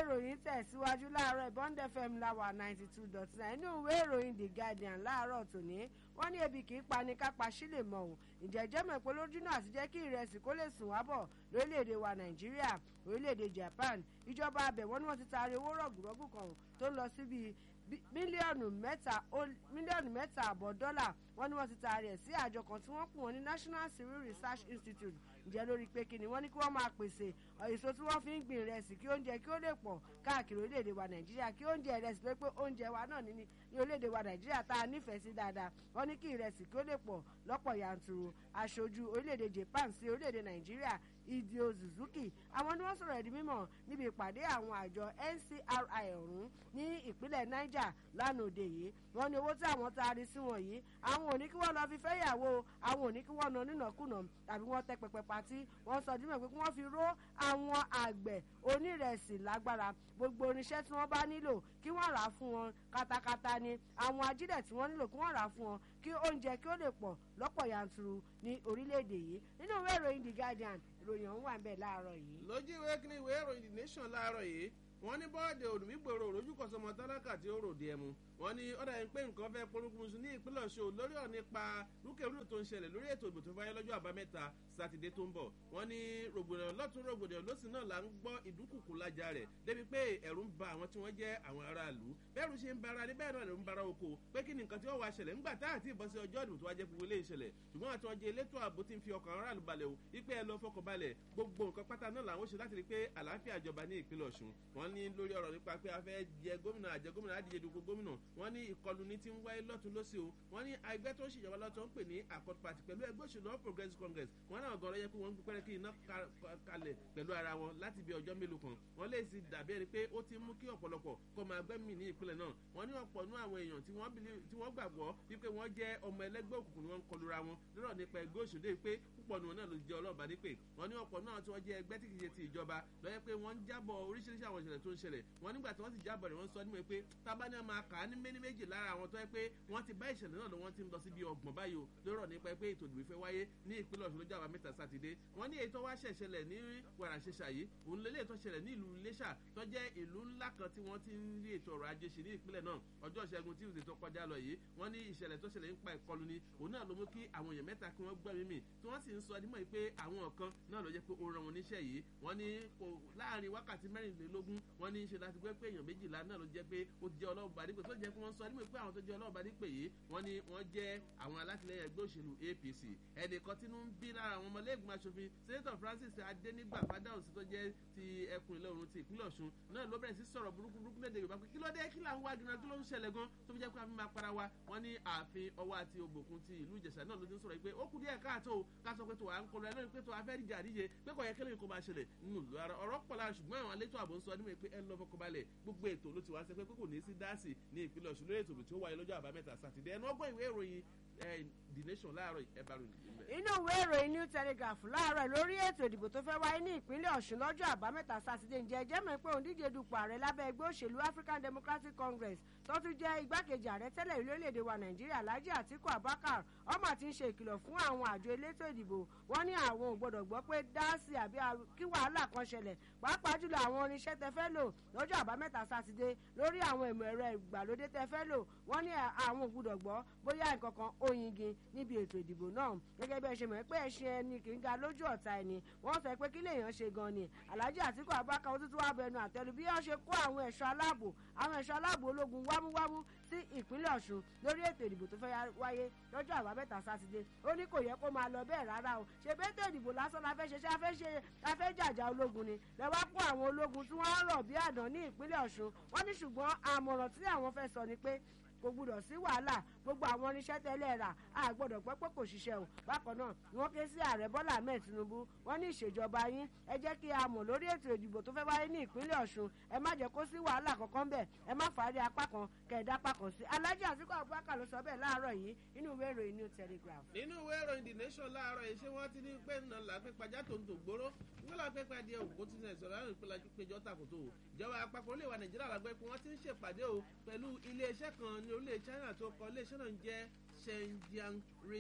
ìròyìn tẹ̀síwájú láàárọ̀ Bond FM láwà ninety two dot nine inú ìwé ìròyìn The Guardian láàárọ̀ tòní wọ́n ní ebi kì í pani kápá sílè mọ̀ ọ́n ìjẹ́jẹ́ mọ̀ pé lójúnà àti jẹ́ kí ìrẹsì kó lè sùn wá bọ̀ lórílẹ̀‐èdè wa Nàìjíríà orílẹ̀‐èdè Japan ìjọba abẹ̀ wọ́n ní wọ́n ti taari owó rọ̀gùrọ̀gù kan tó ń lọ síbi mílíọ̀nù mẹ́ta mílíọ̀nù mẹ́ta àbọ̀ dọ́là wọ́n ní wọ́n ti taari ẹ̀ sí àjọ kan tí wọ́n pè wọ́n ní National Civil Research Institute ǹjẹ́ lórí pé kí ni wọ́n ní kí wọ́n máa pèsè èso tí wọ́n fi ń gbìn ìrẹsì kí oúnjẹ kí ó lè pọ̀ káàkiri orílẹ̀-èdè wa Nàìjíríà kí oúnjẹ ìrẹsì tó pé oúnjẹ wa náà ní ní orílẹ̀-èdè wa Nàìjíríà tá a nífẹ̀ẹ́ sí dáadáa wọ́n ní kí ìrẹsì kí ó lè pọ̀ lọ́pọ̀ yanturu aṣojú orílẹ̀-èdè Japan sí orílẹ̀-èdè Nàìjíríà Idio Suzuki àwọn ni wọ́n sọ̀rọ̀ ẹ̀dí mímọ̀ níbi ìpàdé àwọn àjọ NCRI ọ̀hún ní ìpínlẹ̀ Niger lánàá òde yìí wọ́n ní owó tí àwọn taari sí wọn yìí àwọn ò ní kí wọ́n lọ fi fẹ́yàwó àwọn ò ní kí wọ́n ná nínàkúnà tàbí wọ́n tẹ pẹpẹ patí wọ́n sọ dímọ̀ pé kí wọ́n fi ró àwọn àgbẹ̀ onírẹ̀sì lágbára gbogbo oníṣẹ́ tí wọ́n bá nílò kí wọ́n rà á fún wọn katakata ni àwọn ajílẹ̀ tí wọ́n nílò kí wọ́n rà á fún wọn kí oúnjẹ kí ó lè pọ̀ lọ́pọ̀ yanturu ní orílẹ̀-èdè yìí nínú ìwé ìròyìn The Guardian ìròyìn ọ̀hún wà ń bẹ̀ láàárọ̀ yìí. lójú ìwé kí ni ìwé ìròyìn The Nation láàárọ̀ yìí wọ́n ní bọ́ọ̀dì olùmígbòrò òròjúkọ̀sọmọ tálákà tí ó ròde ẹmu wọ́n ní ọ̀dà yìí pé nǹkan fẹ́ polúkúmuṣu ní ìpínlẹ̀ Ọ̀ṣun lórí ọ̀ nípa rúkèrúdò tó ń ṣẹlẹ̀ lórí ètò ìbò tó fáyé lọ́jọ́ àbámẹ́ta sátidé tó ń bọ̀ wọ́n ní rògbòdìyàn lọ́tún rògbòdìyàn lọ́sìn náà là ń gbọ́ ìdúkùkù lájà rẹ̀ débi pé ẹ̀rù ń ba àwọn tí wọ́n jẹ́ àwọn aráàlú bẹ́ẹ̀rù ṣe ń bara ní bẹ́ẹ̀ náà ló ń bara oko pé kí ni nǹkan tí wọ́n wá ṣẹlẹ̀ ńgbà tá àti ìbọn sí ọjọ́ ìdìbò tó wá jẹ́ gbogbo ilé ìṣẹ̀lẹ̀ ṣùgbọ́n àti ọjọ́ elétò ààbò ti ń fi ọkàn aráàlú balẹ̀ o wípé ẹ lọ fọkàn balẹ̀ gbogbo nǹkan pátá náà làwọn ṣe láti rí pé àlàáfíà jọba ní ìpínlẹ̀ Ọ̀ṣun wọ́n ní lórí ọ̀rọ̀ nípa pé a fẹ́ jẹ gómìnà àjẹ gómìnà àdìjẹ dùgbò gómìnà wọ́n ní ìkọlù ní ti ń wáyé lọ́tún lọ́sí o wọ́n ní ẹgbẹ́ tó ń ṣèjọba lọ́tún ń pè ní Accord Party pẹ̀lú ẹgbẹ́ òṣèlú All Progressives Congress wọ́n náà gọ́rọ́ yẹ pé wọ́n ń gbẹ́rẹ́ kí iná kalẹ̀ pẹ̀lú ara wọn láti bí ọjọ́ mélòó kan wọ́n lè sì dàbí ẹni pé ó ti mú kí ọ̀pọ̀lọpọ̀ kó máa gbẹ́mì ní ìpínlẹ̀ náà wọ́n ní ọ̀pọ̀ nú àwọn èèyàn tí wọ́n gbàgbọ́ wípé wọ́n jẹ́ ọmọ ẹlẹ́gbẹ́ òkùnkùn ni wọ́n ń kọlura wọn lọ́rọ̀ nípa ẹgbẹ́ òṣèlú pé púpọ̀ nù wọn náà ló jẹ́ ọlọ́ọ̀bá nípè wọ́n ní ọ̀pọ̀ náà tí wọ́n jẹ́ ẹgbẹ́ tí kì í ṣe ti ìjọba lọ́yẹ́ pé wọ́n ń jábọ̀ oríṣiríṣi àwọn ìṣẹ̀lẹ̀ tó ń ṣẹlẹ̀ wọ́n nígbà tí wọ́n sì jábọ̀ rẹ̀ wọ́n sọ nímọ̀ pé tábà ní ọmọ àkà ní méní méjì lára àwọn tó yẹ pé wọ́n ti bá ìṣẹ̀lẹ̀ náà lọ wọ́n ti ń lọ síbi ọgbọ̀n báyìí o lọ́rọ̀ nípa pé ètò ìdìbò ìfẹ́ wáyé ní ìpínlẹ̀ Ọ̀ṣun lọ́jọ́ àbámẹ́ta sátidé wọ́n ní èyí tó wá ṣẹ̀ṣẹlẹ̀ ní wàràṣẹṣà yìí òun lélẹ̀ tó ṣẹlẹ̀ ní ìlú Iléṣà tó jẹ́ ìlú ńlá kan tí wọ́n ti ń rí ètò ọrọ̀ ajé ṣe ní ìpínlẹ̀ náà ọjọ́ ìṣẹ́gun Tuesday tó kọjá lọ yìí wọ́n ní ìṣẹ̀lẹ̀ tó ṣẹlẹ̀ nípa ìkọlù ni òun náà ló mú kí àwọn èèyàn mẹ́ta kí wọ́n gbẹ́mí mì tí wọ́n sì ń sọ adímọ̀ pé àwọn kan náà ló jẹ́ pé ó ràn wọ́n níṣẹ́ yìí wọ́n ní láàrin wákàtí mẹ́rìnlélógún wọ́n ní ṣe láti gbé pé èèyàn méjìlá náà ló jẹ́ pé ó ti jẹ́ ọlọ́ọ̀bà dípò tó jẹ́ pé wọ́n sọ adímọ̀ pé àwọn tó jẹ́ ọlọ́ọ̀bà dípò yìí wọ́n ní wọ́n jẹ́ àwọn alátìlẹyìn ẹgbẹ́ òṣèlú APC ẹnìkan tínú ń bí lára àwọn ọmọlẹ́gbìmọ̀ aṣòfin Senator Francis Adénígbà Fádáhùnsí tó jẹ́ ti ẹkùn ìlà oòrùn ti ìpínlẹ̀ Ọ̀ṣun náà ló bẹ̀rẹ̀ sí sọ̀rọ̀ burúkú burúkú lédè Yorùbá pé kí ló dé kí là ń wá gíran kí ló ń ṣẹlẹ̀ gan tó fi jẹ́ pé a fi máa para wa wọ́n ní ààfin ọwọ́ àti ògbòkun ti ìlú Ìjẹ̀ṣà náà ló ti ń sọ̀rọ̀ pé ó kù díẹ̀ káàtó ká sọ pé tó à ń kọlu ẹ lórí pé tó a fẹ́ ríjà àríyé pé kò yẹ kí lóyún kó máa ṣẹlẹ̀ nínú ìlú ara ọ̀rọ̀ pọ̀ lára ṣùgbọ́n àwọn alétò ààbò ń sọ nímọ̀ pé ẹ lọ́ fọkànbalẹ̀ gbogbo ètò ló ti wá sẹ́ pé kò ní sí dáàsì ní ìpínlẹ̀ Ọ̀ṣun lórí ètò tí ó wáyé lọ́jọ́ àbámẹ́ta sátidé ẹnu ọgbọ́n ìwé ìròyìn The Nation láàárọ̀ ẹ̀bá ròyìn inú ìwé ìròyìn New Telegraph láàárọ̀ lórí ètò ìdìbò tó fẹ́ wáyé ní ìpínlẹ̀ Ọ̀ṣun lọ́jọ́ àbámẹ́ta sátidé ǹjẹ́ ẹjẹ́ mọ̀ pé òǹdíje dupò ààrẹ lábẹ́ ẹgbẹ́ òṣèlú African Democratic Congress tó tún jẹ́ igbákejì ààrẹ tẹ́lẹ̀ lórílẹ̀‐èdè wa Nàìjíríà Alhaji Atiku Abubakar ọmọ ti ń ṣe ìkìlọ̀ fún àwọn àjọ elétò ìdìbò wọ́n ní àwọn ò gbọ́dọ̀ gbọ́ pé dáàsì àbí kí wàhálà kan ṣẹlẹ̀ pàápàá jùlọ àwọn oníṣẹ́ tẹ fẹ́ lò lọ́jọ́ àbámẹ́ta sátidé lórí àwọn ìmọ̀ ẹ̀rọ ìgbàlódé tẹ fẹ́ lò wọ́n ní àwọn ò gbọ́dọ̀ gbọ́ bóyá nǹkan kan ó yingin níbi ètò ìdìbò náà gẹ́gẹ́ bí ẹ ṣe mọ̀ pé ẹṣin ẹni kì í ga lójú ọ̀tá ẹni wọ́n sọ pé kí lèèyàn ṣe gan ni Alhaji Atiku Abubakar ó tún tún wá bẹnu àtẹ́lu bí wọ́n ṣe kó àwọn ẹ̀ṣọ́ aláàbò àwọn ẹ̀ṣọ́ aláàbò ológun wámúwámú sí ìpínlẹ̀ Ọ̀ṣun lórí ètò ìdìbò tó fẹ́ wáyé lọ́jọ́ àbámẹ́ta sátidé ó ní kò yẹ kó máa lọ bẹ́ẹ̀ rárá o ṣe bẹ́tẹ̀ ìdìbò lásán la fẹ́ ṣe ṣe afẹ́ ṣe afẹ́ jàjà ológun ni lẹ́wọ́ kó àwọn ológun tí wọ́n rọ̀ bí àdán ní ìpínlẹ̀ Ọ̀ṣun wọ́n ní ṣùgbọ́n àmọ̀ràn tí àwọn fẹ́ sọ ni pé kò gbúdọ̀ sí wàhálà gbogbo àwọn irinṣẹ́ tẹ́lẹ̀ rà á gbọ́dọ̀ pẹ́ pé kò ṣiṣẹ́ o bákan náà ni wọ́n ké sí ààrẹ Bọ́lá Ahmed Tinubu wọ́n ní ìṣèjọba yín ẹ jẹ́ kí a mọ̀ lórí ètò ìdìbò tó fẹ́ wáyé ní ìpínlẹ̀ Ọ̀ṣun ẹ má jẹ́ kó sí wàhálà kankan bẹ̀ ẹ má fàárí apá kan kẹ̀ẹ́dá apá kan sí Alhaji Atiku Abubakar ló sọ bẹ́ẹ̀ láàárọ̀ yìí nínú ìwé ìròyìn New Telegraph. nínú ìwé ìròyìn The Nation láàárọ̀ yìí ṣé wọ́n ti ní pé nà lápẹ́ pàjá tó ń tò gbóró wọ́n lápẹ́ pàdé òkú tí sẹ̀ sọ̀rọ̀ láti péjọ péjọ tàkùtò ìjọba àpapọ̀ olè wa Nàìjíríà lágbẹ́ pé wọ́n ti ń ṣèpàdé o pẹ̀lú iléeṣẹ́ kan ní orílẹ̀ China tó kọ iléeṣẹ́ náà ń jẹ́ Shenyang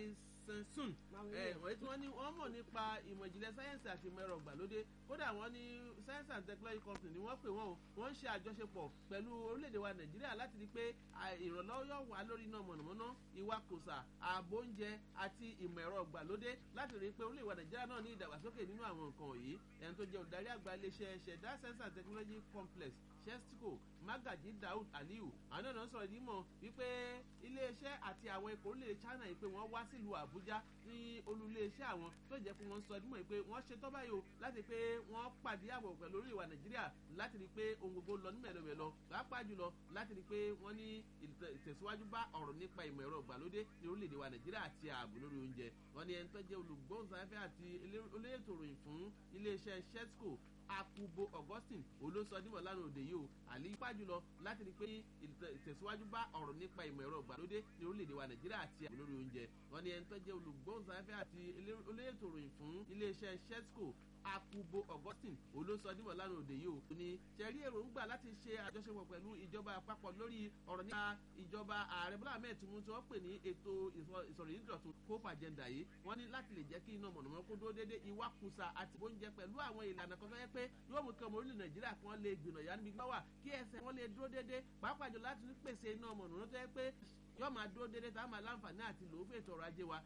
sensun wọ́n tí wọ́n ní wọ́n mọ̀ nípa ìmọ̀ ìjìnlẹ̀ sáyẹ́nsì àti ìmọ̀ ẹ̀rọ ìgbàlódé kódà wọ́n ní science and technology company ni wọ́n pè wọ́n o wọ́n ń ṣe àjọṣepọ̀ pẹ̀lú orílẹ̀-èdè wa nàìjíríà láti rí pé ìrànlọ́wọ́ yóò wà lórí iná mọ̀nàmọ́ná ìwakùsà ààbò oúnjẹ àti ìmọ̀ ẹ̀rọ ìgbàlódé láti rí pé orílẹ̀-èdè wa nàìjíríà náà ní ìdàgbàsókè nínú àwọn nǹkan yìí ẹni tó jẹ́ olùdarí àgbà iléeṣẹ́ ṣẹ̀dá science and technology complex chestico magaji daud aliyu àwọn náà sọ̀rọ̀ ìdí mọ̀ wípé iléeṣẹ́ àti àwọn ikọ̀ orílẹ̀ china yìí pé wọ́n wá sílùú àbújá ní olùléeṣẹ́ àwọn tó jẹ́ pé wọ́n sọ ìdí mọ̀ pé wọ́n ṣe tọ́ báyìí o láti pé wọ́n pàdé àbọ̀ pẹ̀lú orí ìwà nàìjíríà láti rí pé ohun gbogbo lọ ní mẹ̀lọ́mẹ̀lọ pàápàá jùlọ láti rí pé wọ́n ní ìtẹ̀síwájú bá ọ̀rọ̀ nípa ìmọ̀ ẹ̀rọ ìgbàlódé ní orílẹ̀-èdè wa nàìjíríà àti ààbò lórí oúnjẹ wọ́n ní ẹni tó jẹ́ olùgbóhùnsáfẹ́ àti olóyètò ìròyìn fún iléeṣẹ́ shetsco akubo augustine olóṣọdúnmọ̀ lánàá òde yìí o àlè ipá jùlọ láti rí pé ìtẹ̀síwájú bá ọ̀rọ̀ nípa ìmọ̀ ẹ̀rọ ìgbàlódé ní orílẹ̀-èdè wa nàìjíríà àti ààbò lórí oúnjẹ wọn ni ẹni tó jẹ́ olùgbóhùnsáfẹ́ àti olóyètò ìròyìn fún iléeṣẹ́ shetsco akubo augustine olóṣọdúnmọ̀ lánàá òde yìí o ní ṣẹ̀rí èròǹgbà láti ṣe àjọṣepọ̀ pẹ̀lú ìjọba àpapọ̀ lórí ọ̀rọ̀ nípa ìjọba ààrẹ bọ́lá ahmed tinubu tí wọ́n pè ní ètò ìsọ̀rọ̀ ìdọ̀tun cope agenda yìí wọ́n ní láti lè jẹ́ kí iná mọ̀nàmọ́ kó dúró déédé ìwakùsà àti oúnjẹ pẹ̀lú àwọn ìlànà kan tó yẹ pé yóò mú kí ọmọ orílẹ̀ nàìjíríà kan lè gbìnà yá níbi gbọ́wà kí ẹsẹ̀ wọn lè dúró déédé pàápàá jù láti pèsè iná mọ̀nàmọ́ tó yẹ pé yóò máa dúró déédéé tá a máa láǹfààní àti lòó fún ètò ọrọ̀ ajé wa